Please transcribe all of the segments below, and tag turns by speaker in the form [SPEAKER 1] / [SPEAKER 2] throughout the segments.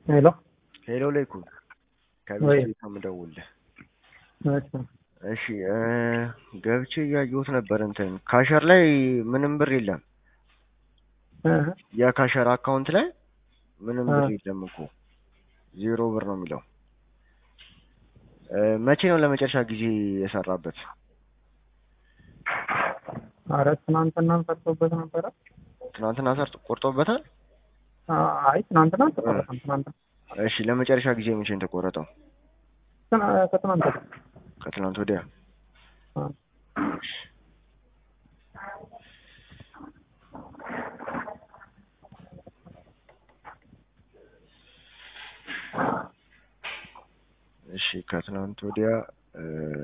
[SPEAKER 1] ሄሎ
[SPEAKER 2] ሄሎ ለይኩን ከቤት
[SPEAKER 1] ወይ
[SPEAKER 2] ቤት ነው የምደውልልህ።
[SPEAKER 1] እሺ
[SPEAKER 2] እሺ እ ገብቼ እያየሁት ነበር እንትን ካሸር ላይ ምንም ብር የለም።
[SPEAKER 1] እ
[SPEAKER 2] የካሸር አካውንት ላይ ምንም
[SPEAKER 1] እ
[SPEAKER 2] ብር የለም እኮ ዜሮ ብር ነው የሚለው። እ መቼ ነው ለመጨረሻ ጊዜ የሰራበት?
[SPEAKER 1] ኧረ ትናንትና ሰርቶበት ነበረ።
[SPEAKER 2] ትናንትና ሰርቶ ቆርጦበታል።
[SPEAKER 1] አ- አይ ትናንትና
[SPEAKER 2] እ
[SPEAKER 1] አልተቆረጠም። ትናንትና
[SPEAKER 2] እሺ ለመጨረሻ ጊዜ መቼ ነው የተቆረጠው?
[SPEAKER 1] ትና- ከትናንት ወዲያ
[SPEAKER 2] ከትናንት ወዲያ።
[SPEAKER 1] አ፣
[SPEAKER 2] እሺ እሺ ከትናንት ወዲያ እ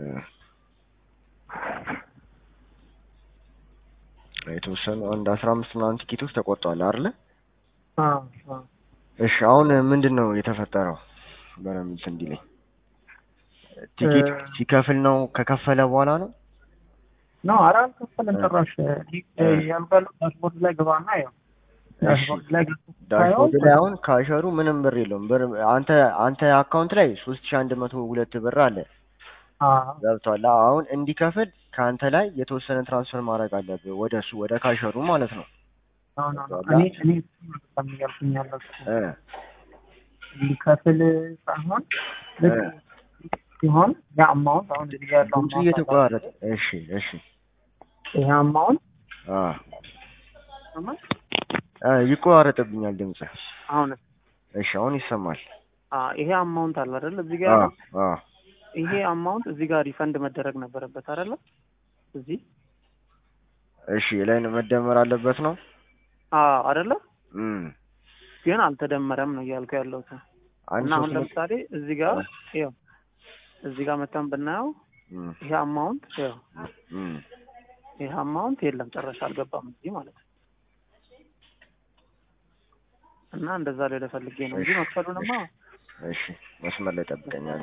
[SPEAKER 2] የተወሰኑ አንድ አስራ አምስት ምናምን ቲኬቶች ተቆርጠዋል አይደለ?
[SPEAKER 1] አ፣ አ።
[SPEAKER 2] እሺ አሁን ምንድን ነው የተፈጠረው? በደንብ እንትን እንዲለኝ
[SPEAKER 1] እ፣
[SPEAKER 2] ቲኬት ሲከፍል ነው ከከፈለ በኋላ ነው?
[SPEAKER 1] ነው ኧረ አልከፈለም
[SPEAKER 2] እ
[SPEAKER 1] ጭራሽ። ሊ-
[SPEAKER 2] እ
[SPEAKER 1] ያልባለው ዳሽቦርድ ላይ ግባና ያው
[SPEAKER 2] እሺ
[SPEAKER 1] ዳሽቦርድ ላይ ገብተህ ስታየው
[SPEAKER 2] ዳሽቦርድ ላይ አሁን ካሸሩ ምንም ብር የለውም። ብር አንተ አንተ አካውንት ላይ ሶስት ሺህ አንድ መቶ ሁለት ብር አለ
[SPEAKER 1] አ፣
[SPEAKER 2] ገብቷል። አሁን እንዲከፍል ከአንተ ላይ የተወሰነ ትራንስፈር ማድረግ አለብህ ወደ እሱ ወደ ካሸሩ ማለት ነው።
[SPEAKER 1] ነው ነው ነው
[SPEAKER 2] ገብቷል?
[SPEAKER 1] እኔ እኔ እሱን ነው በጣም እያልኩኝ ያለሁት
[SPEAKER 2] እ
[SPEAKER 1] ሊከፍል ሳይሆን
[SPEAKER 2] እ
[SPEAKER 1] ልክ ሲሆን ያ አማውንት አሁን እዚህ ጋር ያለው
[SPEAKER 2] ድምፁ
[SPEAKER 1] አማውንት አለ
[SPEAKER 2] እየተቆራረጠ
[SPEAKER 1] አይደል?
[SPEAKER 2] እሺ እሺ
[SPEAKER 1] ይሄ አማውንት
[SPEAKER 2] አ
[SPEAKER 1] ይሰማል?
[SPEAKER 2] አ ይቆራረጥብኛል ድምጽ።
[SPEAKER 1] አሁን
[SPEAKER 2] እሺ አሁን ይሰማል።
[SPEAKER 1] አ ይሄ አማውንት አለ አይደል? እዚህ ጋር
[SPEAKER 2] አ
[SPEAKER 1] ያለው
[SPEAKER 2] አ
[SPEAKER 1] ይሄ አማውንት እዚህ ጋር ሪፈንድ መደረግ ነበረበት አይደለ? እዚህ
[SPEAKER 2] እሺ ላይ ነው መደመር አለበት ነው።
[SPEAKER 1] አ አይደለ?
[SPEAKER 2] እም
[SPEAKER 1] ግን አልተደመረም ነው እያልኩ ያለሁት።
[SPEAKER 2] አንድ
[SPEAKER 1] እና አሁን
[SPEAKER 2] ሶስት መቶ
[SPEAKER 1] ለምሳሌ እዚህ ጋር ይኸው እዚህ ጋር መተን ብናየው
[SPEAKER 2] እም
[SPEAKER 1] ይሄ አማውንት ይኸው
[SPEAKER 2] እም
[SPEAKER 1] ይሄ አማውንት የለም ጭራሽ አልገባም እዚህ ማለት ነው። እና እንደዛ ላይ ለፈልጌ ነው እንጂ
[SPEAKER 2] እሺ
[SPEAKER 1] መክፈሉንማ
[SPEAKER 2] እሺ እሺ መስመር ላይ ጠብቀኛል።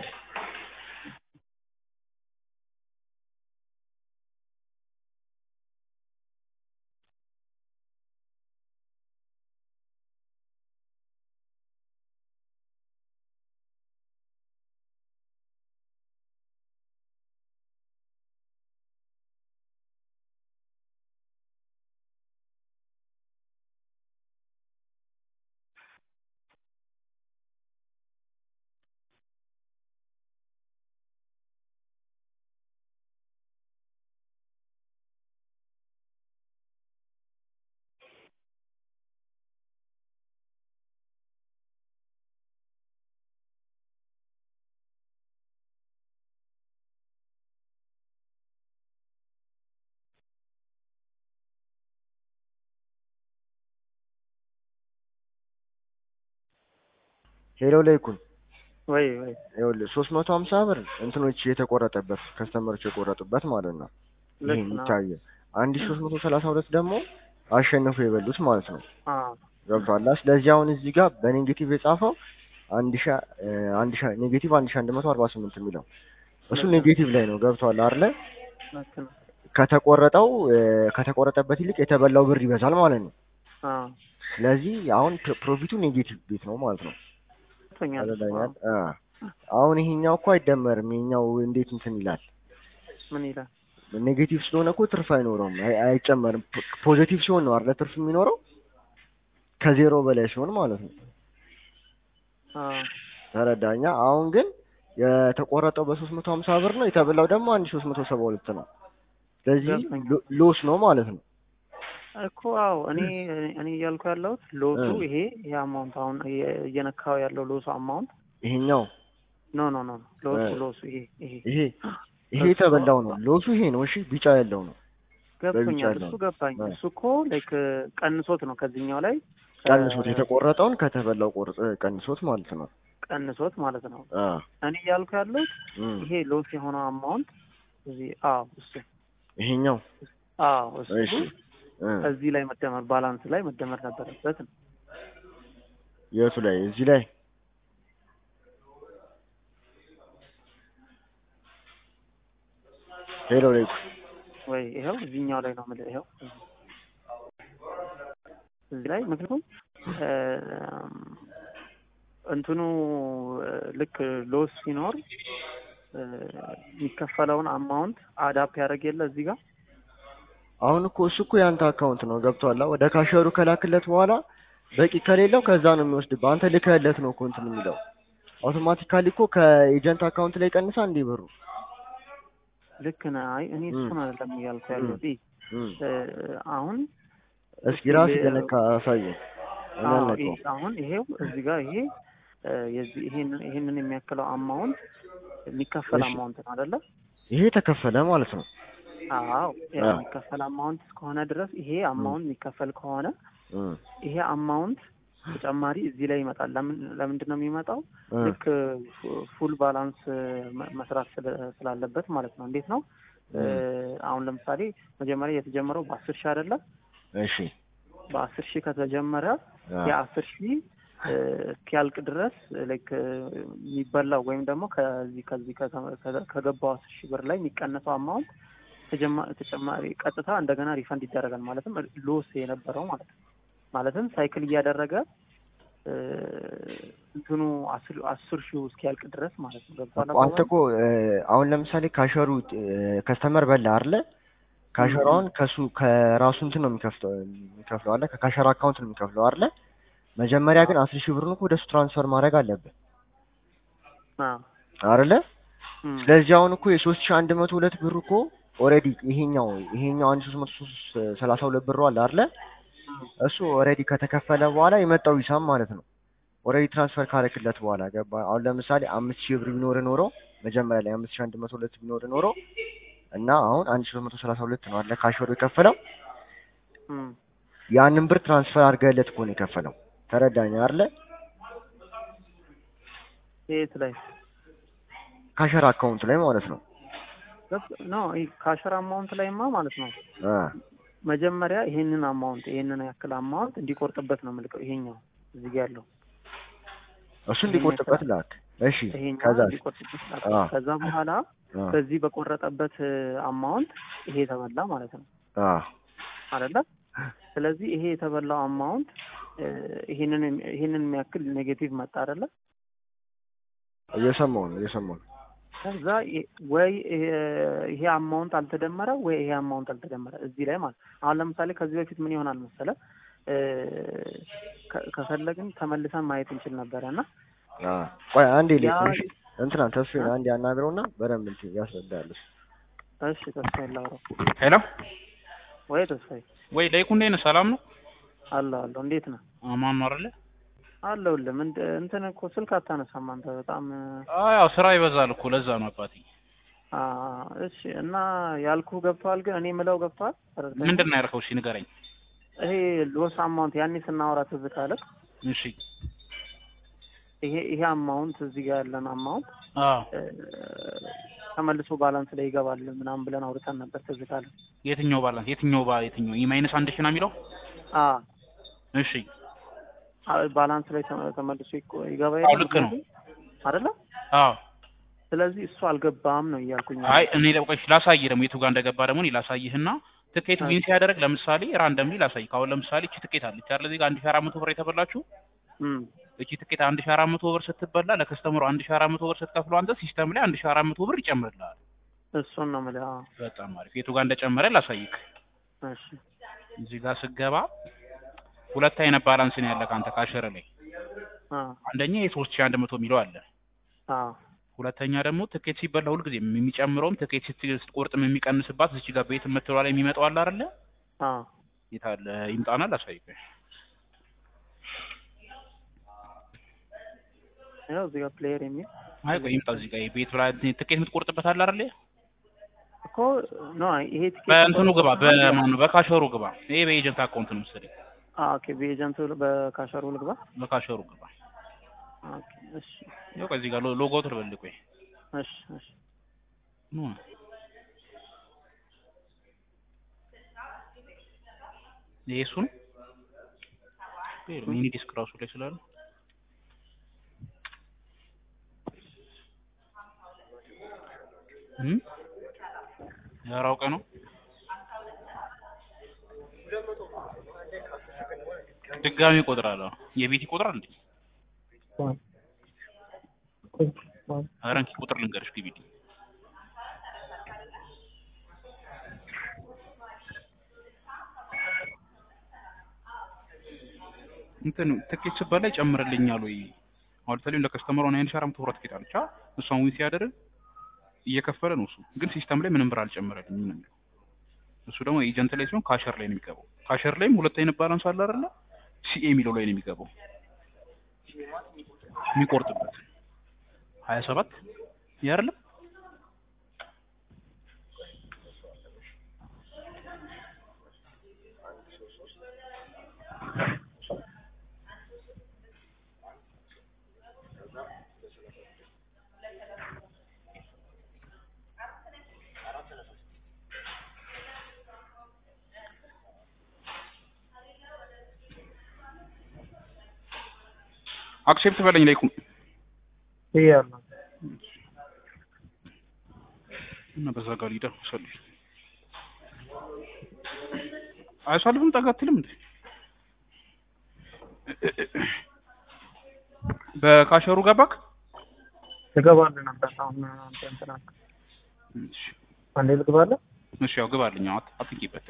[SPEAKER 2] ሄሎ ለይኩን
[SPEAKER 1] ወይ ወይ
[SPEAKER 2] ይኸውልህ ሶስት መቶ ሀምሳ ብር እንትኖች የተቆረጠበት ከስተመሮች የቆረጡበት ማለት ነው። ይሄ
[SPEAKER 1] ልክ ነው።
[SPEAKER 2] የሚታየ አንድ ሺህ ሶስት መቶ ሰላሳ ሁለት ደግሞ አሸንፎ የበሉት ማለት ነው።
[SPEAKER 1] አ
[SPEAKER 2] ገብቷል። ስለዚህ አሁን እዚህ ጋር በኔጌቲቭ የጻፈው አንድ ሺህ እ አንድ ሺህ ኔጌቲቭ አንድ ሺህ አንድ መቶ አርባ ስምንት የሚለው እሱ
[SPEAKER 1] ልክ ነው።
[SPEAKER 2] ኔጌቲቭ ላይ ነው። ገብቷል አይደለ?
[SPEAKER 1] ልክ ነው።
[SPEAKER 2] ከተቆረጠው እ ከተቆረጠበት ይልቅ የተበላው ብር ይበዛል ማለት ነው።
[SPEAKER 1] አ
[SPEAKER 2] ስለዚህ አሁን ፕ- ፕሮፊቱ ኔጌቲቭ ቤት ነው ማለት ነው።
[SPEAKER 1] ቶኛል
[SPEAKER 2] ተረዳኛል? አ አሁን ይሄኛው እኮ አይደመርም። ይሄኛው እንዴት እንትን ይላል?
[SPEAKER 1] ምን ይላል?
[SPEAKER 2] ኔጌቲቭ ስለሆነ እኮ ትርፍ አይኖረውም፣ አይ- አይጨመርም። ፖ- ፖዚቲቭ ሲሆን ነው አይደለ ትርፍ የሚኖረው ከዜሮ በላይ ሲሆን ማለት ነው።
[SPEAKER 1] አ
[SPEAKER 2] ተረዳኛ? አሁን ግን የተቆረጠው በሶስት መቶ ሀምሳ ብር ነው የተበላው ደግሞ አንድ ሺህ ሶስት መቶ ሰባ ሁለት ነው። ስለዚህ
[SPEAKER 1] ገብቶኛል
[SPEAKER 2] ሎ- ሎስ ነው ማለት ነው።
[SPEAKER 1] እኮ አዎ። እኔ እኔ እያልኩ ያለሁት ሎሱ
[SPEAKER 2] እ
[SPEAKER 1] ይሄ ይሄ አማውንት አሁን እየ- እየነካው ያለው ሎሱ አማውንት
[SPEAKER 2] ይሄኛው
[SPEAKER 1] ኖ ኖ ኖ
[SPEAKER 2] እ
[SPEAKER 1] ሎሱ ሎሱ ይሄ ይሄ
[SPEAKER 2] ይሄ ይሄ
[SPEAKER 1] እሱ
[SPEAKER 2] የተበላው ነው። ሎሱ ይሄ ነው። እሺ ቢጫ ያለው ነው። በቢጫ
[SPEAKER 1] ገብቶኛል።
[SPEAKER 2] ያለው
[SPEAKER 1] እሱ
[SPEAKER 2] ነው።
[SPEAKER 1] ገባኝ።
[SPEAKER 2] እ
[SPEAKER 1] እሱ እኮ ላይክ ቀንሶት ነው ከዚህኛው ላይ
[SPEAKER 2] ቀንሶት የተቆረጠውን ከተበላው ቆርጥ ቀንሶት ማለት ነው።
[SPEAKER 1] ቀንሶት ማለት ነው።
[SPEAKER 2] አ
[SPEAKER 1] እኔ እያልኩ ያለሁት
[SPEAKER 2] እም
[SPEAKER 1] ይሄ ሎስ የሆነው አማውንት እዚህ አዎ እሱ
[SPEAKER 2] ይሄኛው
[SPEAKER 1] አዎ እሱ
[SPEAKER 2] እሺ እ
[SPEAKER 1] እዚህ ላይ መደመር ባላንስ ላይ መደመር ነበረበት ነው።
[SPEAKER 2] የቱ ላይ እዚህ ላይ ሄሎ ላይ
[SPEAKER 1] ወይ ይኸው እዚህኛው ላይ ነው የምልህ። ይኸው እዚህ ላይ ምክንያቱም እንትኑ እ፣ ልክ ሎስ ሲኖር እ፣ የሚከፈለውን አማውንት አዳፕ ያደረግ የለ እዚህ ጋር
[SPEAKER 2] አሁን እኮ እሱ እኮ የአንተ አካውንት ነው ገብቶሃል? ወደ ካሸሩ ከላክለት በኋላ በቂ ከሌለው ከዛ ነው የሚወስድብህ። አንተ ልከህለት ነው እኮ እንትን የሚለው አውቶማቲካሊ እኮ ከኤጀንት አካውንት ላይ ቀንሳ እንዴ ብሩ
[SPEAKER 1] ልክ ነህ። አይ እኔ
[SPEAKER 2] ም።
[SPEAKER 1] እሱን አይደለም እያልኩ ያለሁት ይ
[SPEAKER 2] እም።
[SPEAKER 1] እ፣ አሁን
[SPEAKER 2] እስኪ ራስ ገነካ አሳየን። እኔ
[SPEAKER 1] አዎ፣
[SPEAKER 2] አልነካውም።
[SPEAKER 1] ይሄ- አሁን ይሄው እዚህ ጋር ይሄ እ፣ የዚህ ይሄንን ይሄንን የሚያክለው አማውንት የሚከፈል
[SPEAKER 2] እሺ።
[SPEAKER 1] አማውንት ነው አይደለ?
[SPEAKER 2] ይሄ ተከፈለ ማለት ነው።
[SPEAKER 1] አዎ ያ
[SPEAKER 2] አዎ።
[SPEAKER 1] የሚከፈል አማውንት እስከሆነ ድረስ ይሄ አማውንት የሚከፈል ከሆነ
[SPEAKER 2] እም።
[SPEAKER 1] ይሄ አማውንት ተጨማሪ እዚህ ላይ ይመጣል። ለምን ለምንድን ነው የሚመጣው?
[SPEAKER 2] እ።
[SPEAKER 1] ልክ ፉ- ፉል ባላንስ መ- መስራት ስለ- ስላለበት ማለት ነው። እንዴት ነው እ፣ አሁን ለምሳሌ መጀመሪያ የተጀመረው በአስር ሺህ አይደለም?
[SPEAKER 2] እሺ
[SPEAKER 1] በአስር ሺህ ከተጀመረ
[SPEAKER 2] አ፣
[SPEAKER 1] የአስር ሺህ እ፣ እስኪያልቅ ድረስ ላይክ የሚበላው ወይም ደግሞ ከዚህ ከዚህ ከተ- ከ- ከገባው አስር ሺህ ብር ላይ የሚቀነሰው አማውንት ተጀማ- ተጨማሪ ቀጥታ እንደገና ሪፈንድ ይደረጋል። ማለትም ሎስ የነበረው ማለት ነው። ማለትም ሳይክል እያደረገ እ፣ እንትኑ አስር አስር ሺህ እስኪያልቅ ድረስ ማለት ነው። ገብቶሃል
[SPEAKER 2] እኮ አንተ
[SPEAKER 1] አባባሌ?
[SPEAKER 2] እኮ እ፣ አሁን ለምሳሌ ካሸሩ ከስተመር በላ አይደለ? ካሸሩ አሁን ከሱ ከራሱ እንትን ነው የሚከፍለው የሚከፍለው አለ ከካሸር አካውንት ነው የሚከፍለው አይደለ? መጀመሪያ ግን አስር ሺህ ብሩን እኮ ወደ እሱ ትራንስፈር ማድረግ አለብን
[SPEAKER 1] አዎ።
[SPEAKER 2] አይደለ?
[SPEAKER 1] እም።
[SPEAKER 2] ስለዚህ አሁን እኮ የሶስት ሺህ አንድ መቶ ሁለት ብር እኮ ኦልሬዲ ይሄኛው ይሄኛው አንድ ሶስት መቶ ሶስት ሰላሳ ሁለት ብሩ አለ አይደለ? እሱ ኦልሬዲ ከተከፈለ በኋላ የመጣው ሂሳብ ማለት ነው። ኦልሬዲ ትራንስፈር ካረክለት በኋላ ገባ። አሁን ለምሳሌ አምስት ሺህ ብር ቢኖር ኖሮ መጀመሪያ ላይ አምስት ሺህ አንድ መቶ ሁለት ቢኖር ኖሮ እና አሁን አንድ ሺህ ሶስት መቶ ሰላሳ ሁለት ነው አለ ካሽወሩ የከፈለው
[SPEAKER 1] እም።
[SPEAKER 2] ያንን ብር ትራንስፈር አድርገህለት እኮ ነው የከፈለው። ተረዳኝ አይደለ?
[SPEAKER 1] የት ላይ
[SPEAKER 2] ካሸር አካውንት ላይ ማለት ነው።
[SPEAKER 1] ኖ ካሸር አማውንት ላይማ ማለት ነው
[SPEAKER 2] አ
[SPEAKER 1] መጀመሪያ ይሄንን አማውንት ይሄንን ያክል አማውንት እንዲቆርጥበት ነው የምልከው። ይሄኛው እዚህ ጋር ያለው
[SPEAKER 2] እሱ እንዲቆጥበት ላክ። እሺ
[SPEAKER 1] ይሄኛው
[SPEAKER 2] ከዛ
[SPEAKER 1] እንዲቆርጥበት ላክ።
[SPEAKER 2] አ
[SPEAKER 1] ከዛ በኋላ
[SPEAKER 2] አ
[SPEAKER 1] በዚህ በቆረጠበት አማውንት ይሄ የተበላ ማለት ነው
[SPEAKER 2] አ
[SPEAKER 1] አይደለ? ስለዚህ ይሄ የተበላው አማውንት ይሄንን ይሄንን የሚያክል ኔጌቲቭ መጣ አይደለ?
[SPEAKER 2] እየሰማሁ ነው እየሰማሁ ነው።
[SPEAKER 1] ከዛ ይ- ወይ ይሄ- ይሄ አማውንት አልተደመረ ወይ ይሄ አማውንት አልተደመረ እዚህ ላይ ማለት አሁን ለምሳሌ ከዚህ በፊት ምን ይሆናል መሰለ እ፣ ከ- ከፈለግን ተመልሰን ማየት እንችል ነበረ እና
[SPEAKER 2] አ ቆይ አንዴ
[SPEAKER 1] ያ
[SPEAKER 2] ልክ እንትና ተስፋዬን አንዴ ያናግረውና በደንብ እንትን ያስረዳል እሱ።
[SPEAKER 1] እሺ ተስፋዬ ላውራው
[SPEAKER 3] ሄሎ
[SPEAKER 1] ወይ ተስፋዬ
[SPEAKER 3] ወይ ለይኩ እንዴት ነህ? ሰላም ነው?
[SPEAKER 1] አለሁ አለሁ እንዴት ነህ
[SPEAKER 3] አማን ነው አይደለ?
[SPEAKER 1] አለሁልህ ምን እንትን እኮ ስልክ አታነሳም አንተ በጣም
[SPEAKER 3] አዎ ያው ስራ ይበዛል እኮ ለዛ ነው አባቴ።
[SPEAKER 1] አ፣ እሺ እና ያልኩህ ገብቶሃል ግን እኔ ምለው ገብቶሃል ተረድተኸኝ?
[SPEAKER 3] ምንድን ነው ያልከው? እሺ ንገረኝ።
[SPEAKER 1] ይሄ ሎስ አማውንት ያኔ ስናወራ ትዝ ካለህ
[SPEAKER 3] እሺ
[SPEAKER 1] ይሄ ይሄ አማውንት እዚህ ጋር ያለን አማውንት
[SPEAKER 3] አዎ
[SPEAKER 1] እ፣ ተመልሶ ባላንስ ላይ ይገባል ምናምን ብለን አውርተን ነበር ትዝ ካለህ
[SPEAKER 3] የትኛው ባላንስ የትኛው ባ የትኛው ኢ ማይነስ አንድ ሺህ ነው የሚለው?
[SPEAKER 1] አ
[SPEAKER 3] እሺ
[SPEAKER 1] አ፣ ባላንስ ላይ ተመ- ተመልሶ ይቆ- ይገባ
[SPEAKER 3] አዎ
[SPEAKER 1] የለ
[SPEAKER 3] ልክ ነው።
[SPEAKER 1] አይደለ
[SPEAKER 3] አዎ
[SPEAKER 1] ስለዚህ እሱ አልገባም ነው እያልኩኝ
[SPEAKER 3] አይ እኔ ለቆሽ ላሳይህ ደግሞ የቱ ጋር እንደገባ ደግሞ እኔ ላሳይህና ትኬቱ
[SPEAKER 1] አይ።
[SPEAKER 3] ዊን ሲያደርግ ለምሳሌ ራንደምሊ ላሳይ። ካሁን ለምሳሌ እቺ ትኬት አለች አይደል? እዚህ ጋር አንድ ሺህ አራት መቶ ብር የተበላችሁ
[SPEAKER 1] እም
[SPEAKER 3] እቺ ትኬት አንድ ሺህ አራት መቶ ብር ስትበላ ለከስተመሩ አንድ ሺህ አራት መቶ ብር ስትከፍለው አንተ ሲስተም ላይ አንድ ሺህ አራት መቶ ብር ይጨምርልሃል።
[SPEAKER 1] እሱን ነው የምልህ አዎ
[SPEAKER 3] በጣም አሪፍ። የቱ ጋር እንደጨመረ ላሳይክ።
[SPEAKER 1] እሺ
[SPEAKER 3] እዚህ ጋር ስገባ ሁለት አይነት ባላንስ ነው ያለ ካንተ ካሸረ ላይ
[SPEAKER 1] አ
[SPEAKER 3] አንደኛ የሶስት ሺህ አንድ መቶ የሚለው አለ።
[SPEAKER 1] አ
[SPEAKER 3] ሁለተኛ ደግሞ ትኬት ሲበላ ሁልጊዜ የሚጨምረውም ትኬት ስት- ስትቆርጥም የሚቀንስባት እዚህ ጋር ቤት የምትለዋ ላይ የሚመጣው አለ አይደለ?
[SPEAKER 1] አ
[SPEAKER 3] የታለ ይምጣና ላሳይክ።
[SPEAKER 1] ያው እዚህ ጋር ፕሌየር የሚል
[SPEAKER 3] አይ ቆይ ይምጣ እዚህ ጋር ቤት ብላ ትኬት የምትቆርጥበት አለ አይደለ?
[SPEAKER 1] እኮ ኖ ይሄ ቲኬት
[SPEAKER 3] በእንትኑ ግባ፣ በማን ነው በካሸሩ ግባ። ይሄ በኤጀንት አካውንት ነው መሰለኝ።
[SPEAKER 1] አ ኦኬ በኤጀንቱ በካሸሩ ልግባ
[SPEAKER 3] በካሸሩ ግባ።
[SPEAKER 1] ኦኬ እሺ
[SPEAKER 3] ያው ቆይ እዚህ ጋር ሎ- ሎጎ ትልበል ቆይ
[SPEAKER 1] እሺ እሺ
[SPEAKER 3] ኑ ይሄ እሱ ነው። ይሄ ሚኒ ዲስክ ራሱ ላይ ስላለ እም ያራውቀ ነው ድጋሚ ይቆጥራል። አዎ የቤት ይቆጥራል እንዴ? ኧረ እንኪ ቁጥር ልንገርሽ ግቢልኝ እንትን ትኬት ስበላ ይጨምርልኛል ወይ? አሁን ለምሳሌ ለከስተመሩ አንድ ሺህ አራት መቶ ብር ትኬት አለች። እሷን ዊን ሲያደርግ እየከፈለ ነው እሱ፣ ግን ሲስተም ላይ ምንም ብር አልጨመረልኝም ነው የሚለው። እሱ ደግሞ ኤጀንት ላይ ሲሆን ካሸር ላይ ነው የሚገባው። ካሸር ላይም ሁለት አይነት ባላንስ አለ አይደለ? ሲኤ የሚለው ላይ ነው የሚገባው የሚቆርጥበት ሀያ ሰባት ይህ አይደለም አክሴፕት በለኝ ላይ ቁም
[SPEAKER 1] ይያለሁ
[SPEAKER 3] እና በዛ ጋር ሊዳ ሰልፍ አይሳልፍም ጠጋ አትልም እንዴ በካሸሩ ገባክ
[SPEAKER 1] ትገባለህ ነበር። አሁን አንተ እንትን አልክ።
[SPEAKER 3] እሺ
[SPEAKER 1] አንዴ ልግባለህ።
[SPEAKER 3] እሺ ያው ግባልኝ አት አትንቂበት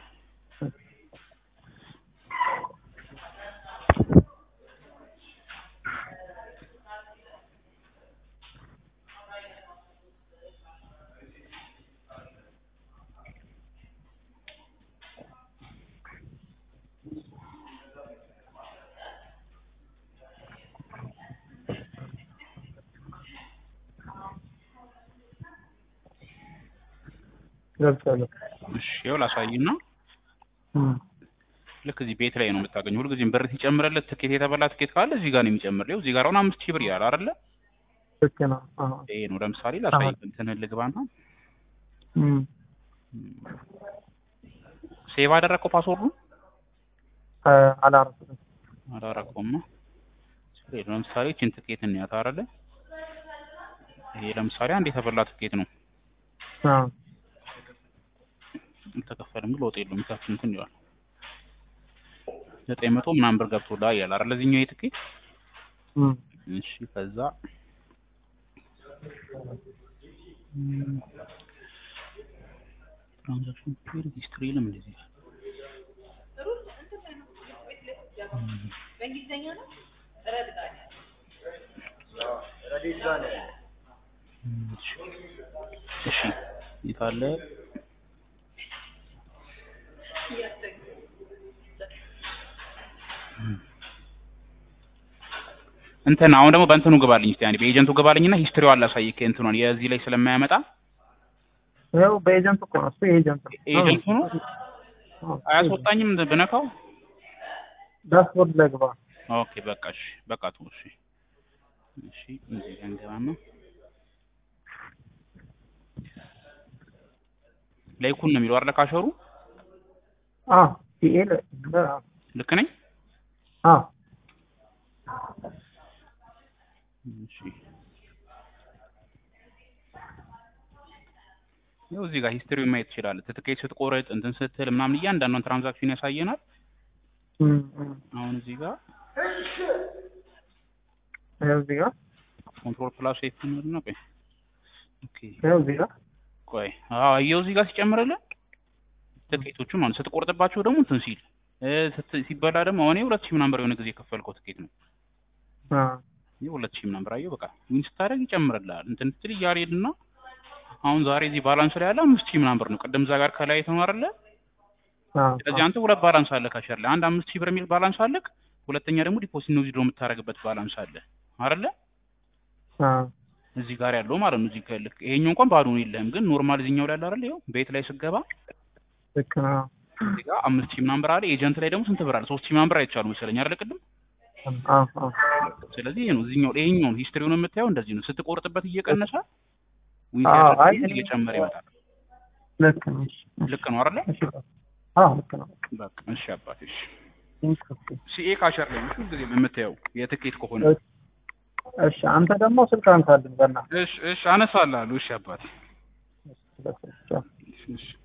[SPEAKER 1] ገብቻለሁ።
[SPEAKER 3] እሺ ያው ላሳይና
[SPEAKER 1] እም፣
[SPEAKER 3] ልክ እዚህ ቤት ላይ ነው የምታገኘው። ሁልጊዜም ብር ሲጨምርለት ትኬት የተበላ ትኬት ካለ እዚህ ጋር ነው የሚጨምርልህ። እዚህ ጋር አሁን አምስት ሺህ ብር ይላል አይደለ?
[SPEAKER 1] ልክ ነው። አዎ።
[SPEAKER 3] ይሄ ነው ለምሳሌ ላሳይ
[SPEAKER 1] አዎ።
[SPEAKER 3] እንትን ልግባና
[SPEAKER 1] እም፣
[SPEAKER 3] ሴቭ አደረግከው ፓስወርዱን
[SPEAKER 1] አ- አላረኩትም።
[SPEAKER 3] አላረከውም። ይሄ ለምሳሌ ቺን ትኬት እንያት አይደለ? ይሄ ለምሳሌ አንድ የተበላ ትኬት ነው።
[SPEAKER 1] አዎ።
[SPEAKER 3] አልተከፈልም ግን ለውጥ የለውም። ታች እንትን ይላል ዘጠኝ መቶ ምናምን ብር ገብቶልሃል ያለ አይደል? ለዚህኛው ይሄ ትኬት
[SPEAKER 1] እም፣
[SPEAKER 3] እሺ ከዛ ትራንዛክሽን ፔር ሂስትሪ ለምን እንደዚህ ይላል? እሺ እሺ የት አለ? እንትን አሁን ደግሞ በእንትኑ ግባልኝ እስቲ አንዴ በኤጀንቱ ግባልኝና ሂስትሪው አላሳይክ እንትኗን የዚህ ላይ ስለማያመጣ
[SPEAKER 1] ያው በኤጀንት እኮ ነው እሱ የኤጀንት ነው።
[SPEAKER 3] ኤጀንቱ ነው
[SPEAKER 1] አዎ።
[SPEAKER 3] አያስወጣኝም ብነካው
[SPEAKER 1] ዳሽቦርድ ላይ ግባ።
[SPEAKER 3] ኦኬ በቃ እሺ በቃ ተው እሺ እሺ እዚህ ጋር እንገባና ላይኩን ነው የሚለው አይደል ካሸሩ
[SPEAKER 1] አዎ። ሲኤል አዎ።
[SPEAKER 3] ልክ ነኝ
[SPEAKER 1] አዎ።
[SPEAKER 3] እሺ ያው እዚህ ጋር ሂስትሪውን ማየት ትችላለህ ትኬት ስትቆረጥ እንትን ስትል ምናምን እያንዳንዷን ትራንዛክሽን ያሳየናል
[SPEAKER 1] እም፣ እም።
[SPEAKER 3] አሁን እዚህ ጋር
[SPEAKER 1] ያው እዚህ ጋር
[SPEAKER 3] ኮንትሮል ፕላስ ኤፍ ነው ቆይ ኦኬ
[SPEAKER 1] ያው እዚህ ጋር
[SPEAKER 3] ቆይ አዎ አየው እዚህ ጋር ሲጨምርልህ ትኬቶቹን ማለት ስትቆርጥባቸው ደግሞ እንትን ሲል እ ስት- ሲበላ ደግሞ አሁን ይሄ ሁለት ሺህ ምናምን ብር የሆነ ጊዜ የከፈልከው ትኬት ነው
[SPEAKER 1] አዎ።
[SPEAKER 3] ይሄ ሁለት ሺህ ምናምን ብር አየው በቃ ዊን ስታደርግ ይጨምርልሃል እንትን ስትል እያለ ሄድና አሁን ዛሬ እዚህ ባላንስ ላይ ያለ አምስት ሺህ ምናምን ብር ነው ቅድም እዛ ጋር ከላይ አይተኸው አይደለ
[SPEAKER 1] አዎ።
[SPEAKER 3] ስለዚህ አንተ ሁለት ባላንስ አለ ካሸር ላይ አንድ አምስት ሺህ ብር የሚል ባላንስ አለክ ሁለተኛ ደግሞ ዲፖዚት ነው ዊዝድሮ የምታደርግበት ባላንስ አለ አይደለ
[SPEAKER 1] አዎ።
[SPEAKER 3] እዚህ ጋር ያለው ማለት ነው እዚህ ከልክ ይሄኛው እንኳን ባዶ ነው የለህም ግን ኖርማል እዚህኛው ላይ አለ አይደል ይኸው ቤት ላይ ስገባ
[SPEAKER 1] ልክ ነው።
[SPEAKER 3] እዚህ ጋር አምስት ሺህ ምናምን ብር አለ ኤጀንት ላይ ደግሞ ስንት ብር አለ ሶስት ሺህ ምናምን ብር አይቻሉ መሰለኝ አይደለ ቅድም
[SPEAKER 1] አዎ። አዎ።
[SPEAKER 3] ስለዚህ ይሄ ነው እዚህኛው ይሄኛውን ሂስትሪውን የምታየው እንደዚህ ነው ስትቆርጥበት እየቀነሰ ዊን
[SPEAKER 1] አዎ፣
[SPEAKER 3] ሲያደርግ
[SPEAKER 1] አይ
[SPEAKER 3] ደግሞ
[SPEAKER 1] እኔ-
[SPEAKER 3] እየጨመረ ይመጣል
[SPEAKER 1] ልክ ነው። እሺ።
[SPEAKER 3] ልክ ነው አይደለ
[SPEAKER 1] እሺ። አዎ ልክ ነው።
[SPEAKER 3] በቃ እሺ አባቴ እሺ
[SPEAKER 1] ኦኬ።
[SPEAKER 3] ሲኤ ካሸር ላይ ሁሉ ጊዜ የምታየው የትኬት ከሆነ
[SPEAKER 1] እሺ አንተ ደግሞ ስልክ አንሳልኝ በእናትህ።
[SPEAKER 3] እሺ እሺ አነሳልሃለሁ እሺ አባቴ
[SPEAKER 1] እሺ፣ በቃ።
[SPEAKER 3] እሺ እሺ